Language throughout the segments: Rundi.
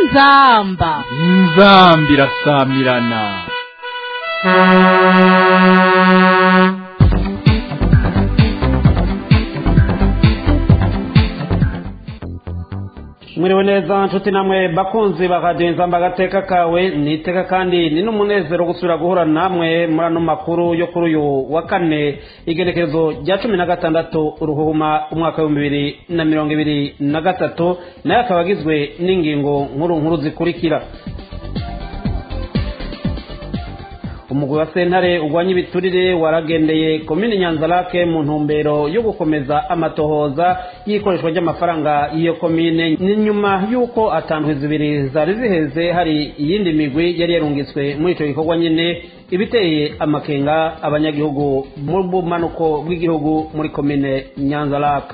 inzamba inzambi irasamirana mwiriwe neza nshuti namwe bakunzi ba radiyo inzamba agateka kawe ni iteka kandi ni n'umunezero gusubira guhura namwe muri ano makuru yo kuri uyu wa kane igenekerezo rya cumi na gatandatu uruhuma umwaka w'ibihumbi bibiri na mirongo ibiri na gatatu nayo akaba agizwe n'ingingo nkuru nkuru zikurikira umugwi wa sentare urwanya ibiturire waragendeye komini nyanzarake mu ntumbero yo gukomeza amatohoza y'ikoreshwa ry'amafaranga y'iyo komine ni nyuma y'uko atandwi zibiri zari ziheze hari iyindi migwi yari yarungitswe muri icyo gikorwa nyine ibiteye amakenga abanyagihugu mu bumanuko bw'igihugu muri komine nyanzarake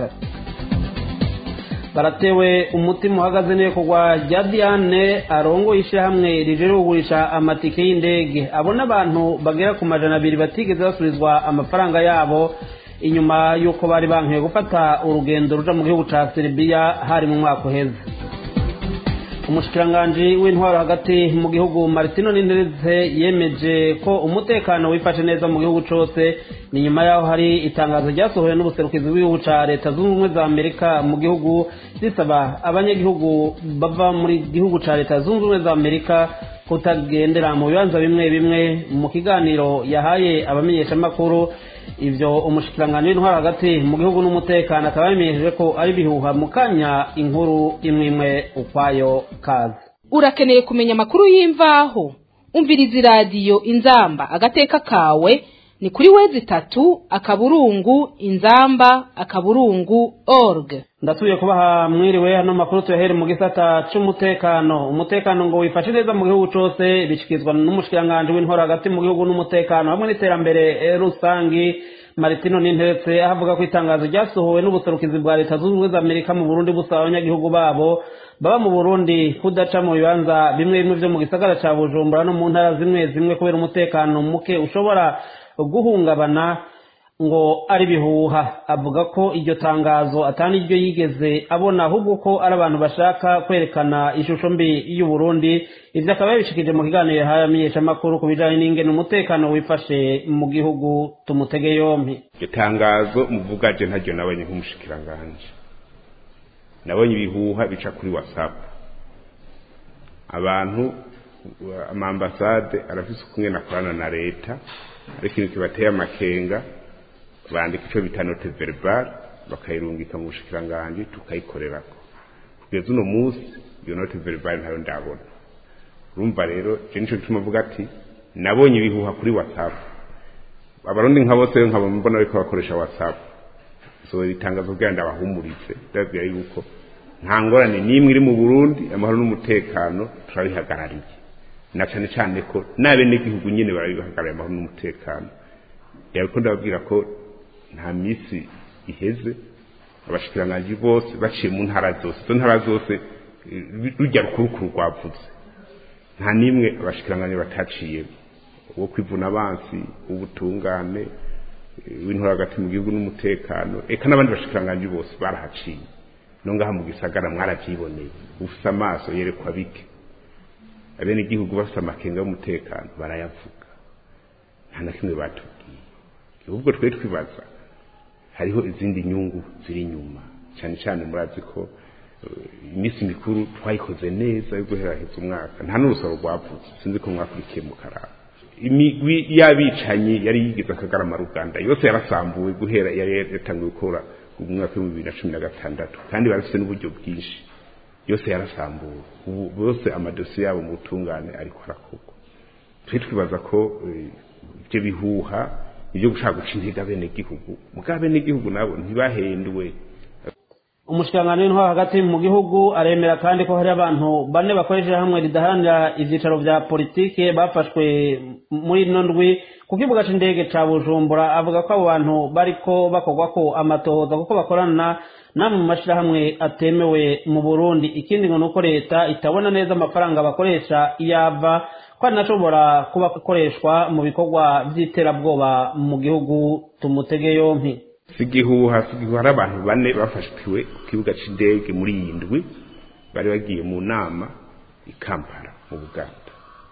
baratewe umutima uhagaze n'ibikorwa rya diane arongoye ishyirahamwe rijeje kugurisha amatike y'indege abo n'abantu bagera ku majana abiri batigeze basubizwa amafaranga yabo inyuma y'uko bari bankiwe gufata urugendo ruja mu gihugu ca serbia hari mu mwaka uheze umushikiranganji w'intwaro hagati mu gihugu martino nintereze yemeje ko umutekano wifashe neza mu gihugu cose ni nyuma yaho hari itangazo ryasohowe n'ubuserukizi bw'igihugu ca leta zunze ubumwe za amerika mu gihugu risaba abanyagihugu bava muri gihugu ca leta zunze ubumwe za amerika kutagendera mu bibanza bimwe bimwe mu kiganiro yahaye abamenyeshamakuru ivyo umushikiranganji w'intwaro hagati mu gihugu n'umutekano akaba yamenyesheje ko ari bihuha mu kanya inkuru imwe imwe ukwayo kazi urakeneye kumenya amakuru y'imvaho umviriza iradiyo inzamba agateka kawe ni kuri wezi itatu akaburungu inzamba akaburungu org ndasubiye kubaha mwiriwe hano makuru tuyahere mu gisata c'umutekano umutekano ngo wifashe neza mu gihugu cose bishyikirizwa n'umushikiranganji w'intwaro hagati mu gihugu n'umutekano hamwe n'iterambere rusangi maritino n'intetse ahavuga ko itangazo ryasohowe n'ubuserukizi bwa leta zunze ubumwe za amerika mu burundi busaba abanyagihugu babo baba mu burundi kudaca mu bibanza bimwe bimwe vyo mu gisagara ca bujumbura no mu ntara zimwe zimwe kubera umutekano muke ushobora guhungabana ngo ari bihuha avuga ko iryo tangazo atani iryo yigeze abona ahubwo ko ari abantu bashaka kwerekana ishusho mbi y'u Burundi ivyo akaba yabishikije mu kiganiro yahaye amenyeshamakuru ku bijanye n'ingene umutekano wifashe mu gihugu tumutege yompi iryo tangazo muvuga je ntaryo nabonye nk'umushikiranganje nabonye ibihuha bica kuri whatsapp abantu amambasade arafise ukumwe akorana na leta ariko ikintu kibateye amakenga bandika icyo bita note verbal bakayirungika mu bushikiranganji tukayikorerako kugeza uno munsi iyo note verbal ntayo ndabona urumva rero je nico gituma mvuga ati nabonye ibihuha kuri whatsapp abarundi nka bose nkaba mbona bariko bakoresha whatsapp so itangazo bwira ndabahumuritse ndababwira yuko nta ngorane n'imwe iri mu burundi amahoro n'umutekano turabihagarariye na cane cane ko n'abenegihugu nyene barabihagarariye amahoro n'umutekano yariko ndababwira ko nta minsi iheze abashikiranganji bose baciye mu ntara zose izo ntara zose rujya rukurukuru rwavutse nta n'imwe abashikiranganji bataciyemo uwo kwivuna abansi ubutungane w'intore hagati mu gihugu n'umutekano eka n'abandi bashikiranganji bose barahaciye no ngaha mu gisagara mwarabyiboneye ufise amaso yerekwa bike abenegihugu bafite amakenga y'umutekano barayavuga nta na kimwe batubwiye ahubwo twe twibaza hariho izindi nyungu ziri inyuma cyane cyane murazi ko iminsi mikuru twayikoze neza yo guheraheza umwaka nta n'urusoro rwavutse sinzi ko mwakurikiye mu karara imigwi y'abicanyi yari yigize akagarama ruganda yose yarasambuwe guhera yari yatangiye gukora mu mwaka w'ibihumbi bibiri na cumi na gatandatu kandi barafite n'uburyo bwinshi yose yarasambuwe ubu bose amadosiye yabo mu butungane ariko arakorwa twe twibaza ko ibyo bihuha ibyo gushaka guca intege abenegihugu mugabo abenegihugu nabo ntibahendwe umushikiranganji w'intwaro hagati mu gihugu aremera kandi ko hari abantu bane bakoresheje hamwe ridaharanira ivyicaro vya politike bafashwe muri ino ndwi ku kibuga c'indege ca bujumbura avuga ko abo bantu bariko bakorwako amatohoza kuko bakorana namwe mu mashirahamwe atemewe mu burundi ikindi ngo nuko leta itabona neza amafaranga bakoresha iyo ava ko anashobora kuba akoreshwa mu bikorwa vy'iterabwoba mu gihugu tumutege yompi sigihuha sigihuha hari abantu bane bafashwe ku kibuga c'indege muri iyi ndwi bari bagiye mu nama i kampala mu buganda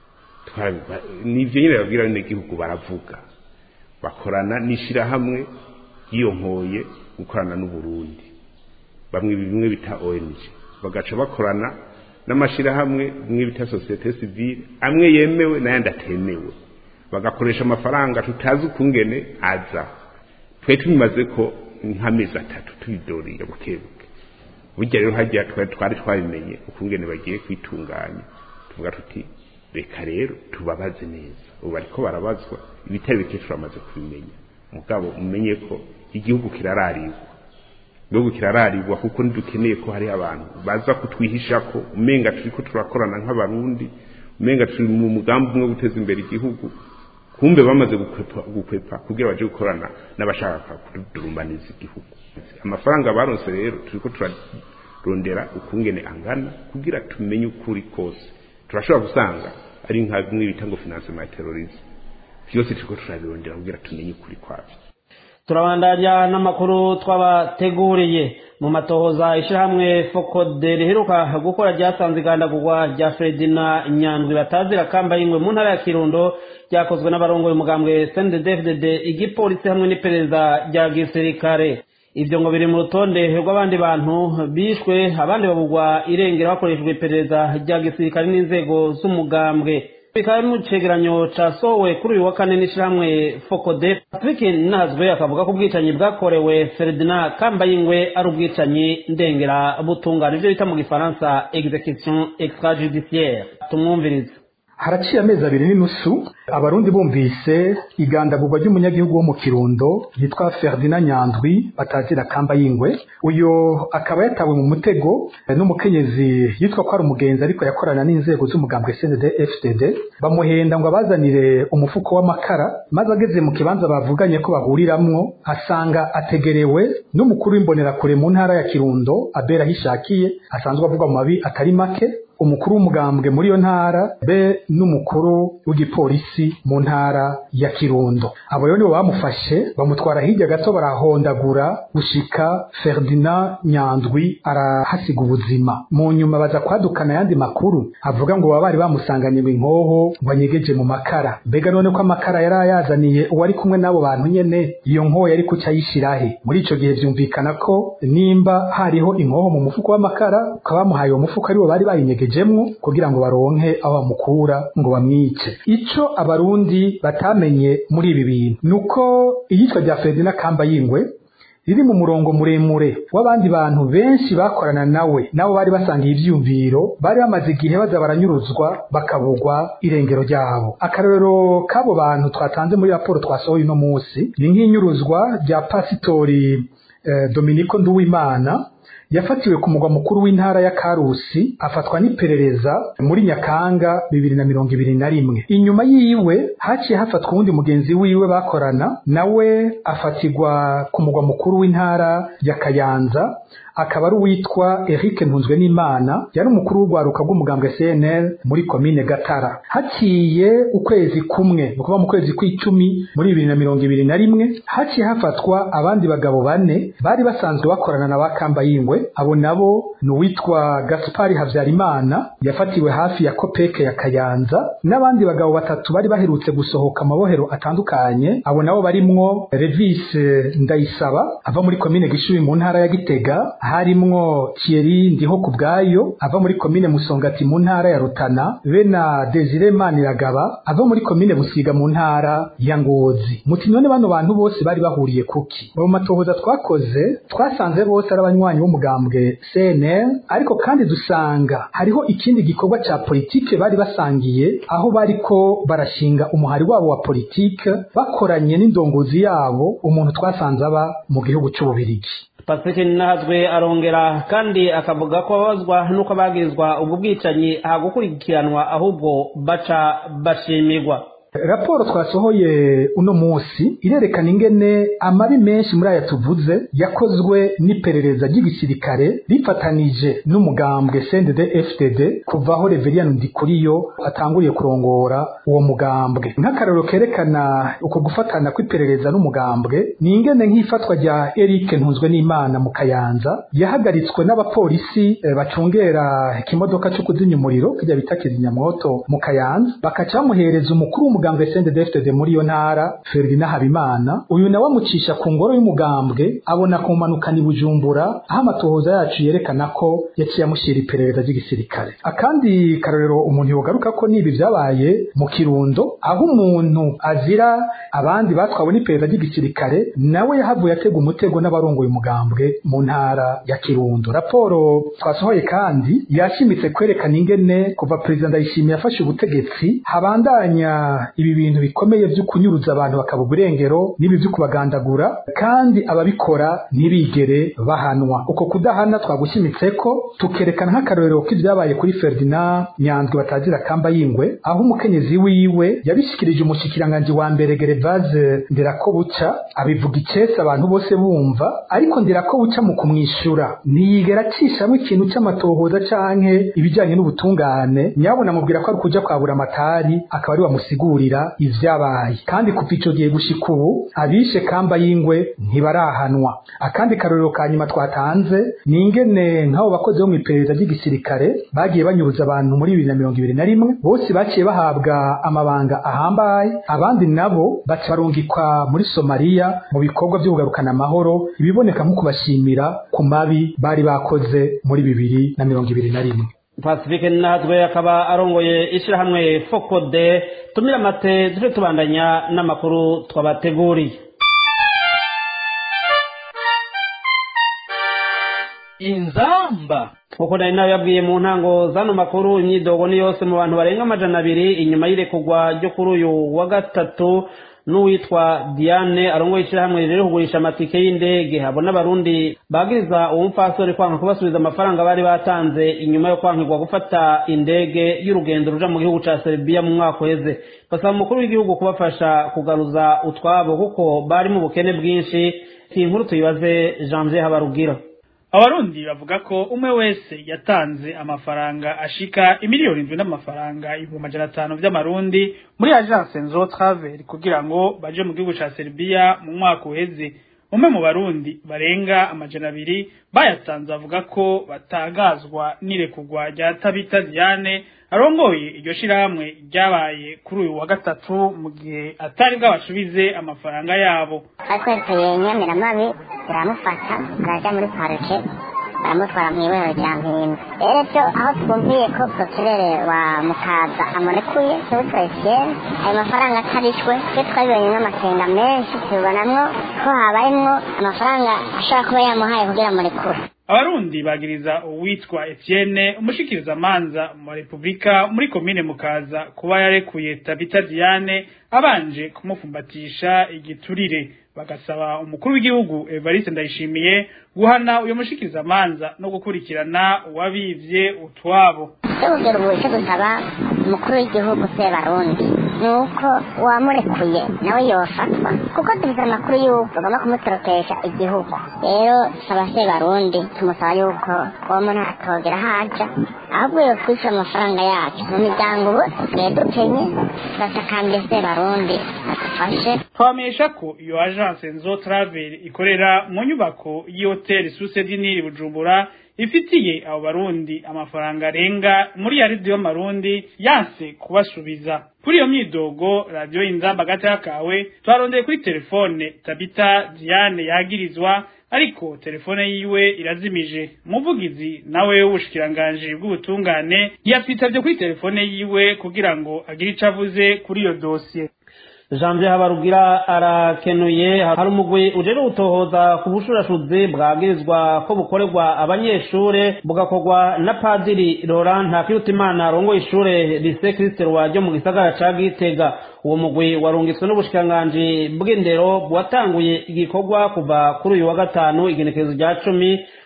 nivyo nyine babwira n'igihugu baravuga bakorana n'ishirahamwe yiyonkoye gukorana n'uburundi bamwe bimwe bita ong bagaca bakorana n'amashirahamwe bimwe bita societe civile amwe yemewe n'ayandi atemewe bagakoresha amafaranga tutazi ukungene aza twe tubimaze ko nk'amezi atatu tubidoriye bukebuke burya rero hagiye twari twabimenye ukungene bagiye kwitunganya tuvuga tuti reka rero tubabaze neza ubu bariko barabazwa ibitari bike turamaze kubimenya mugabo umenye ko igihugu kirararigwa igihugu kirararigwa kuko ntidukeneye ko hari abantu baza kutwihisha ko umenga turiko turakorana nk'abarundi umenga turi mu mugambi umwe wo guteza imbere igihugu kumbe bamaze gukwepa gukwepa kugira baje gukorana n'abashaka kudurumbaniza igihugu amafaranga baronse rero turiko turarondera ukungene angana kugira tumenye ukuri kose turashobora gusanga ari nka bimwe bita ngo financement ya terrorisme byose turiko turabirondera kugira tumenye ukuri kwavyo turabandanya n'amakuru twabateguriye mu matohoza ishyirahamwe fokode riheruka gukora ryasanze igandagurwa rya fredina nyandwi batazira kamba y'ingwe mu ntara ya kirundo ryakozwe n'abarongoye umugambwe cndddfdd igipolisi hamwe n'iperereza rya gisirikare ibyo ngo biri mu rutonde rw'abandi bantu bishwe abandi babugwa irengero hakoreshejwe iperereza rya gisirikare n'inzego z'umugambwe bikaba mu cegeranyo casohowe kuri uyu wa kane n'ishirahamwe fokode patrick nazwe akavuga ko ubwicanyi bwakorewe ferdinand kambayingwe ari ubwicanyi ndengera butungana ivyo bita mu gifaransa execution extrajudiciaire tumwumvirize haraciye amezi abiri n'inusu abarundi bumvise igandagurwa ry'umunyagihugu wo mu kirundo yitwa ferdinand nyandwi batazira kamba y'ingwe uyu akaba yatawe mu mutego n'umukenyezi yitwa ko ari umugenzi ariko yakorana n'inzego z'umugambwe cnd fdd bamuhenda ngo abazanire umufuko w'amakara maze ageze mu kibanza bavuganye ko bahuriramwo asanga ategerewe n'umukuru w'imbonerakure mu ntara ya kirundo abera ahishakiye asanzwe avuga mu mabi atari make umukuru w'umugambwe muri iyo ntara be n'umukuru w'igipolisi mu ntara ya kirundo abo rero nibo bamufashe bamutwara hirya gato barahondagura gushika ferdinand nyandwi arahasiga ubuzima mu nyuma baza kwadukana ayandi makuru avuga ngo baba bari bamusanganye ngo inkoho ngo anyegeje mu makara mbega none ko amakara yari ayazaniye uwari kumwe n'abo bantu nyene iyo nkoho yari kuca ayishirahe muri ico gihe vyumvikana ko nimba hariho inkoho mu mufuko w'amakara ukaba bamuhaye uwo mufuko ariwo bari bayinyegeje jemwo kugira ngo baronke aho bamukura ngo bamwice ico abarundi batamenye muri ibi bintu nuko iyitwa rya Ferdinand Kamba yingwe riri mu murongo muremure w'abandi bantu benshi bakorana nawe nabo bari basangiye ivyumviro bari bamaze igihe baza baranyuruzwa bakabugwa irengero ryabo akarorero k'abo bantu twatanze muri raporo twasohoye uno munsi ni nk'inyuruzwa rya pasitori eh, Dominico Nduwimana yafatiwe ku mugwa mukuru w'intara ya Karusi afatwa n'iperereza muri Nyakanga bibiri na mirongo ibiri na rimwe inyuma yiwe haciye hafatwa uwundi mugenzi wiwe bakorana nawe afatirwa ku mugwa mukuru w'intara ya Kayanza akaba ari uwitwa Eric Ntunzwe n'Imana yari umukuru w'urwaruka rw'umugambwe CNL muri komine Gatara haciye ukwezi kumwe ni ukuvuga mu kwezi kw'icumi muri bibiri na mirongo ibiri na rimwe haciye hafatwa abandi bagabo bane bari basanzwe bakorana na bakamba yingwe abo nabo ni uwitwa Gaspari Havyarimana yafatiwe hafi ya Kopeke ya Kayanza n'abandi bagabo batatu bari baherutse gusohoka amabohero atandukanye abo nabo barimwo Revis Ndayisaba ava muri komine Gishubi mu ntara ya Gitega harimwo Thierry Ndiho kubwayo ava muri komine Musongati mu ntara ya Rutana be na Desire Maniragaba ava muri komine Busiga mu ntara ya Ngozi muti none bano bantu bose bari bahuriye kuki mu matohoza twakoze twasanze bose ari abanywanyi b'umugambwe CNL ariko kandi dusanga hariho ikindi gikorwa ca politike bari basangiye aho bariko barashinga umuhari wabo wa politike bakoranye n'indongozi yabo umuntu twasanze aba mu gihugu c'ububirigi patrick nahazwe arongera kandi akavuga ko babazwa n'uko bagirizwa ubwo bwicanyi hagukurikiranwa ahubwo baca bashimirwa raporo twasohoye uno munsi irerekana ingene amabi menshi muri aya tuvuze yakozwe n'iperereza ry'igisirikare rifatanije n'umugambwe CNDD FDD kuva aho Reverien Ndikuriyo atanguriye kurongora uwo mugambwe nk'akarero kerekana uko gufatana kw'iperereza n'umugambwe ni ingene nk'ifatwa rya Eric Ntunzwe n'Imana mu Kayanza yahagaritswe n'abapolisi eh, bacungera ikimodoka cyo kuzimya umuriro kijya bita kizimyamwoto mu Kayanza bakaca bamuhereza umukuru w'umugambwe CNDD FDD muri iyo ntara Ferdinand Habimana uyu nawe amucisha ku ngoro y'umugambwe abona kumanukana i Bujumbura aho amatohoza yacu yerekana ko yaciye amushyira iperereza ry'igisirikare akandi karorero umuntu yogaruka ko nibi byabaye mu Kirundo aho umuntu azira abandi batwawe n'iperereza ry'igisirikare nawe yahavuye atega umutego n'abarongoye umugambwe mu ntara ya Kirundo raporo twasohoye kandi yashimitse kwerekana ingene kuva perezida Ndayishimiye yafashe ubutegetsi habandanya ibi bintu bikomeye byo kunyuruza abantu bakaba irengero n'ibi byo kubagandagura kandi ababikora ntibigere bahanwa uko kudahana twagushimitse ko tukerekana nk'akarorero k'ibyabaye kuri Ferdinand Nyandwi batagira kamba yingwe aho umukenyezi wiwe yabishikirije umushikiranganje wa mbere Gervase Nderakobuca abivuga icese abantu bose bumva ariko Nderakobuca mu kumwishura ntiyigera acishamo ikintu cy'amatohoza canke ibijyanye n'ubutungane nyabona amubwira ko ari kuja kwabura amatari akaba ari wamusigurira ivyabaye kandi kuva ico gihe gushika ubu abishe kamba y'ingwe ntibarahanwa akandi karorero ka nyuma twatanze ni ingene nk'abo bakozi bo mu iperereza ry'igisirikare bagiye banyuruza abantu muri bibiri na mirongo ibiri na rimwe bose baciye bahabwa amabanga ahambaye abandi nabo baca barungikwa muri somaliya mu bikorwa byo kugarukana amahoro ibiboneka nko kubashimira ku mabi bari bakoze muri bibiri na mirongo ibiri na rimwe pacifique natwe akaba arongoye ishyirahamwe fokode tumira amate tujye tubandanya n'amakuru twabateguriye inzamba nk'uko nari nawe yabwiye mu ntango z'ano makuru imyidogo ni yose mu bantu barenga amajana abiri inyuma y'irekurwa ryo kuri uyu wa gatatu n'uwitwa diane arongoye ishyirahamwe rero kugurisha amatike y'indege habona abarundi bagiriza uwo mupfasoni kwanga kubasubiza amafaranga bari batanze inyuma yo kwankirwa gufata indege y'urugendo ruja mu gihugu ca serbia mu mwaka uheze basaba umukuru w'igihugu kubafasha kugaruza utwabo kuko bari mu bukene bwinshi iyi nkuru tuyibaze janvier habarugira abarundi bavuga ko umwe wese yatanze amafaranga ashika imiliyoni indwi n'amafaranga ibihumbi amajana atanu vy'amarundi muri agence nzo travel kugira ngo baje mu gihugu ca serbia mu mwaka uheze umwe mu barundi barenga amajana abiri bayatanze avuga ko batangazwa n'irekurwa rya tabita diane arongoye iryo shirahamwe ryabaye kuri uyu wa gatatu mu gihe atari bwabasubize amafaranga yabo twatweteye nyamiramabi turamufata turaja muri parike baramutwara mu ibero rya mpimba rero byo aho twumviye ko prokirere wa mukaza amurekuye tuwutwesiyeri ayo mafaranga atarishwe twe twabibonye n'amakenga menshi tubonamwo ko habayemwo amafaranga ashobora kuba yamuhaye kugira murekure abarundi bagiriza uwitwa Etienne umushikiriza manza mu Republika muri komine mukaza kuba yarekuye Tabita Diane abanje kumufumbatisha igiturire bagasaba umukuru w'igihugu Evariste Ndayishimiye guhana uyo mushikiriza manza no gukurikirana uwabivye utwabo tubugera ubu icyo dusaba umukuru w'igihugu se barundi ni uko uwamurekuye nawe yofatwa kuko dufite amakuru y'uko bagomba kumutorokesha igihugu rero saba se barundi tumusaba yuko uwo muntu atogera haja ahubwo yokwishyura amafaranga yacu mu miryango ubu dusigaye dukenye turatakambye se barundi adufashe twamenyesha ko iyo agence nzo travel ikorera mu nyubako y'ihoteli suse diniri bujumbura ifitiye abo barundi amafaranga arenga muri ya radiyo marundi yanse kubasubiza kuri iyo myidogo radiyo inzamba gatoya kawe twarondeye kuri telefone tabita diane yagirizwa ariko telefone yiwe irazimije umuvugizi nawe w'ubushikiranganji bw'ubutungane ntiyatwitabye kuri telefone yiwe kugira ngo agire ico avuze kuri iyo dosiye janvier habarugira arakenuye hari umugwi ujere utohoza ku bushurashuzi bwabwirizwa ko bukorerwa abanyeshure bugakorwa na padiri laurent ntakirutimana arongoye ishure lise kristo ryo mu gisagara ca gitega uwo mugwi warungitswe n'ubushikiranganji bw'indero bwatanguye igikorwa kuva kuri uyu wa gatanu igenekerezo rya cumi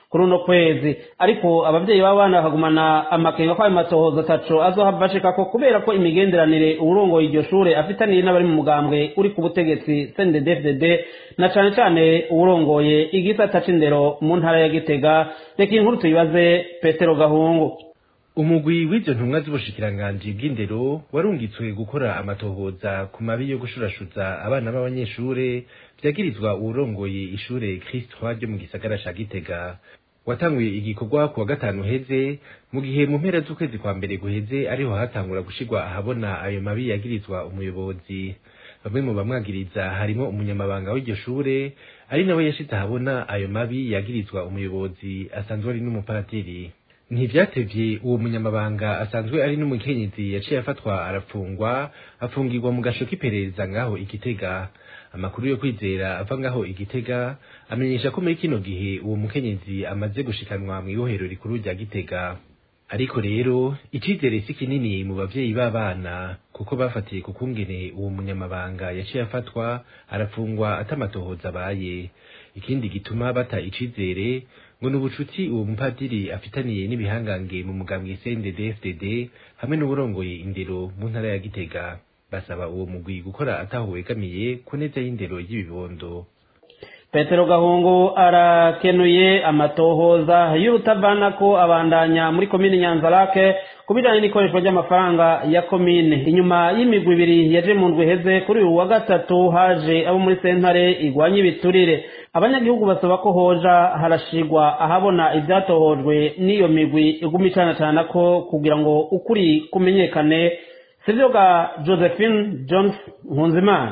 kuri uno kwezi ariko abavyeyi b'abana bakagumana amakenga ko ayo matohoza ataco azohava ashikako kubera ko imigenderanire uwurongoye iryo shure afitaniye n'abari mu mugambwe uri ku butegetsi CNDD-FDD na cane cane uwurongoye igisata c'indero mu ntara ya Gitega reka inkuru tuyibaze Petero Gahungu umugwi w'izo ntumwa z'ubushikiranganji bw'indero warungitswe gukora amatohoza ku mabi yo gushurashuza abana b'abanyeshure vyagirizwa uwurongoye ishure Christ Roi ryo mu gisagara ca Gitega watanguye igikorwa ku wa gatanu heze mu gihe mu mpera z'ukwezi kwa mbere guheze ariho hatangura gushirwa ahabona ayo mabi yagirizwa umuyobozi bamwe mu bamwagiriza harimo umunyamabanga w'iryo shure ari nawe yashize ahabona ayo mabi yagirizwa umuyobozi asanzwe ari n'umupatiri ntivyatevye uwo munyamabanga asanzwe ari n'umukenyezi yaciye afatwa arafungwa afungirwa mu gasho k'iperereza ngaho igitega amakuru yo kwizera ava ngaho igitega amenyesha ko muri kino gihe uwo mukenyezi amaze gushikanwa mu ibohero rikuru rya gitega ariko rero icizere si kinini mu bavyeyi b'abana kuko bafatiye ku kungene uwo munyamabanga yaciye afatwa arafungwa atamatohoza abaye ikindi gituma bata icizere ngo ni ubucuti uwo mupadiri afitaniye n'ibihangange mu mugambwe CNDD-FDD hamwe n'uburongoye indero mu ntara ya Gitega basaba uwo mugwi gukora ataho wegamiye ku neza y'indero y'ibibondo petero gahungu arakenuye amatohoza y'urutavana ko abandanya muri komine nyanzarake ku bijyanye n'ikoreshwa ry'amafaranga ya komine inyuma y'imigwi ibiri yaje mu ndwi heze kuri uyu wa gatatu haje abo muri sentare igwanya ibiturire abanyagihugu basaba ko hoja harashigwa ahabona ibyatohojwe n'iyo migwi iguma icanacana ko kugira ngo ukuri kumenyekane sivyo ga josephine jones nkunzimana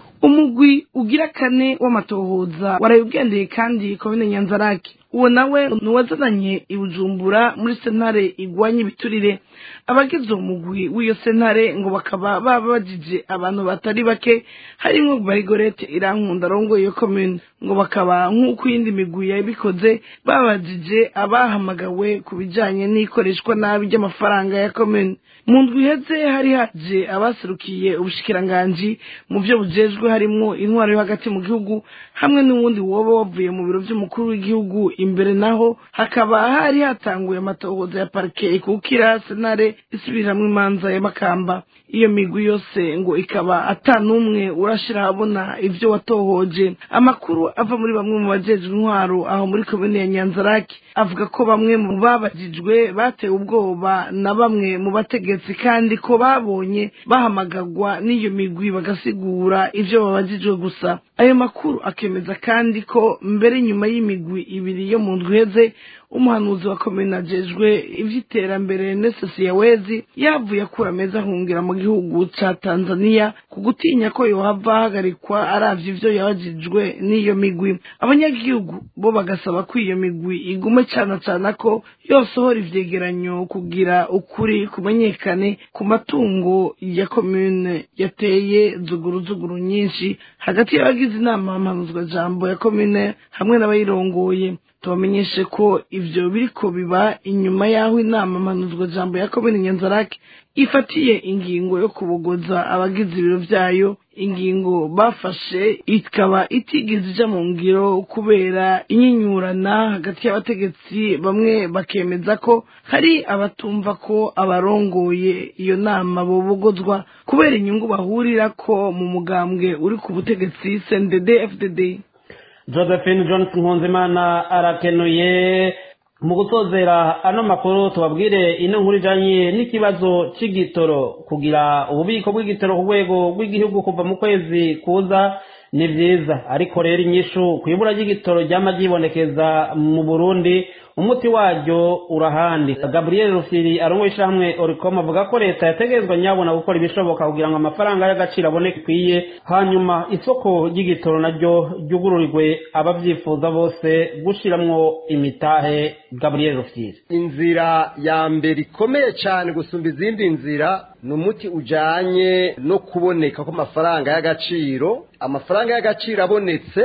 umugwi ugira kane w'amatohoza waraye kandi komine nyanzarake uwo nawe ni uwazananye i bujumbura muri sentare igwanya ibiturire abagize uwo mugwi w'iyo sentare ngo bakaba baba bagije abantu batari bake harimo barigorete irankunda arongoye iyo komine ngo bakaba nk'uko iyindi migwi yabikoze babajije abahamagawe ku bijyanye n'ikoreshwa nabi ry'amafaranga ya komine mu ndwi iheze hari haje abaserukiye ubushikiranganji mu byo bujejwe harimo intwaro yo hagati mu gihugu hamwe n'uwundi woba wavuye mu biro by'umukuru w'igihugu imbere naho hakaba hari hatanguye amatohoza ya parike ikukira senare isubiramwo imanza ya makamba iyo migwi yose ngo ikaba ata n'umwe urashira ahabona ivyo watohoje amakuru ava muri bamwe mu bajejwe intwaro aho muri komine ya nyanzaraki avuga ko bamwe mu babajijwe batewe ubwoba na bamwe mu bategetsi kandi ko babonye bahamagagwa n'iyo migwi bagasigura ivyo babajijwe gusa ayo makuru akemeza kandi ko mbere nyuma y'imigwi ibiri yo mu ndwi iheze umuhanuzi wa komine ajejwe ivy'iterambere nesesi yawezi yavuye akura ameza ahungira mu gihugu ca tanzania ku gutinya ko yohava ahagarikwa aravye ivyo yabajijwe n'iyo migwi abanyagihugu bo bagasaba ko iyo migwi igume cana cana ko yosohora ivyegeranyo kugira ukuri kumenyekane ku matungo ya komine yateye zuguruzuguru nyinshi hagati y'abagize inama mpanuzwa jambo ya komine hamwe n'abayirongoye tubamenyeshe ko ivyo biriko biba inyuma y'aho inama mpanuzwa jambo ya komine nyanzarake ifatiye ingingo yo kubogoza abagize ibiro vyayo ingingo bafashe ikaba itigeze ija mu ngiro kubera inyinyurana hagati y'abategetsi bamwe bakemeza ko hari abatumva ko abarongoye iyo nama bobogozwa kubera inyungu bahurirako mu mugambwe uri ku butegetsi cndd fdd josephine johnson nkunzimana arakenuye mu gutozera ano makuru tubabwire ino nkuru ijanye n'ikibazo c'igitoro kugira ububiko bw'igitoro ku rwego rw'igihugu kuva mu kwezi kuza ni vyiza ariko rero inyishu kwibura ry'igitoro ryama ryibonekeza mu burundi umuti waryo urahandi gabriel rufiri arongoye ishyirahamwe oricom avuga ko leta yategerezwa nyabona gukora ibishoboka kugira ngo amafaranga y'agaciro aboneke ikwiye hanyuma isoko ry'igitoro naryo ryugururirwe ababyifuza bose gushiramwo imitahe gabriel rufiri inzira ya mbere ikomeye cyane gusumba izindi nzira ni umuti ujanye no kuboneka kw'amafaranga y'agaciro amafaranga y'agaciro abonetse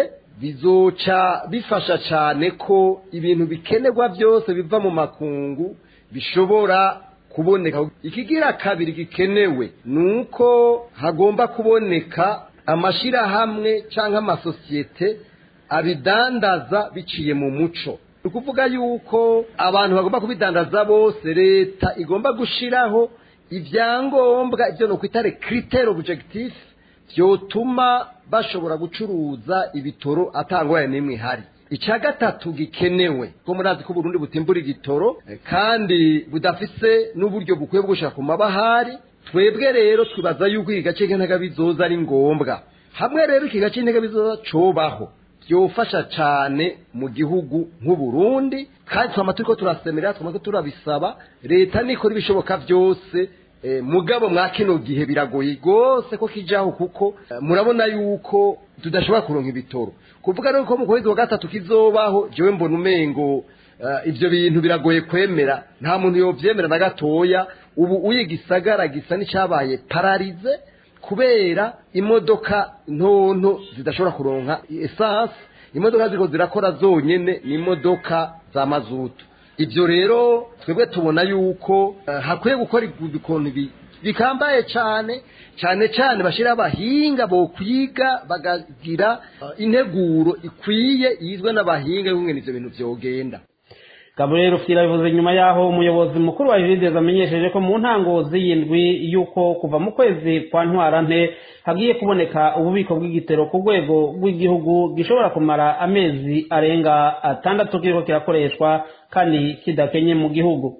bizoca bifasha cyane ko ibintu bikenerwa byose biva mu makungu bishobora kuboneka ikigira kabiri gikenewe ni uko hagomba kuboneka amashyirahamwe cyangwa amasosiyete abidandaza biciye mu muco ni ukuvuga yuko abantu bagomba kubidandaza bose leta igomba gushiraho ibyangombwa ibyo ni ukwita critère objectif byotuma bashobora gucuruza ibitoro atangwaye n'imwe ihari icya gatatu gikenewe ko murazi ko Burundi butimbura igitoro eh, kandi budafise n'uburyo bukwiye bwo gushaka ku mabahari twebwe rero twibaza yuko iki gace k'intega bizoza ari ngombwa hamwe rero iki gace k'intega bizoza cobaho byofasha cyane mu gihugu nk'uburundi kandi twama turiko turasemerera twama turiko turabisaba leta nikora ibishoboka byose eh, mugabo mwa kino gihe biragoye rwose ko kijaho kuko eh, murabona yuko tudashobora kuronka ibitoro kuvuga rero ko mu kwezi wa gatatu kizobaho jewe mbona umengo eh, ivyo bintu biragoye kwemera nta muntu yovyemera na gatoya ubu uye gisagara gisa n'icabaye pararize kubera imodoka ntonto zidashobora kuronka esanse imodoka ziriko zirakora zonyene ni imodoka za mazutu ibyo rero twebwe tubona yuko eh, hakwiye gukora ibintu bi- bikambaye cyane cyane cyane bashyiraho abahinga bo kwiga bagagira eh, integuro ikwiye yizwe n'abahinga y'umwe ivyo bintu vyogenda gaburiyeri ufite bivuze nyuma y'aho umuyobozi mukuru wa jiridezi amenyesheje ko mu ntango z'iyindwi y'uko kuva mu kwezi kwa ntwarante hagiye kuboneka ububiko bw'igitero ku rwego rw'igihugu gishobora kumara amezi arenga atandatu kiriko kirakoreshwa kandi kidakenye mu gihugu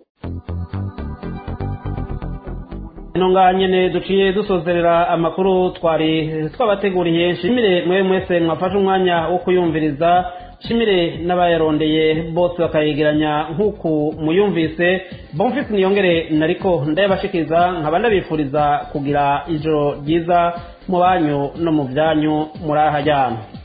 ino ngaha nyene duciye dusozerera amakuru twari twabateguriye nshimire mwe mwese mwafashe umwanya wo kuyumviriza nshimire n'abayarondeye bose bakayegeranya nk'uku muyumvise bonfisi niyongere nariko ndayabashikiriza nkaba ndabifuriza kugira ijoro ryiza mu banyu no mu byanyu muri aha jyana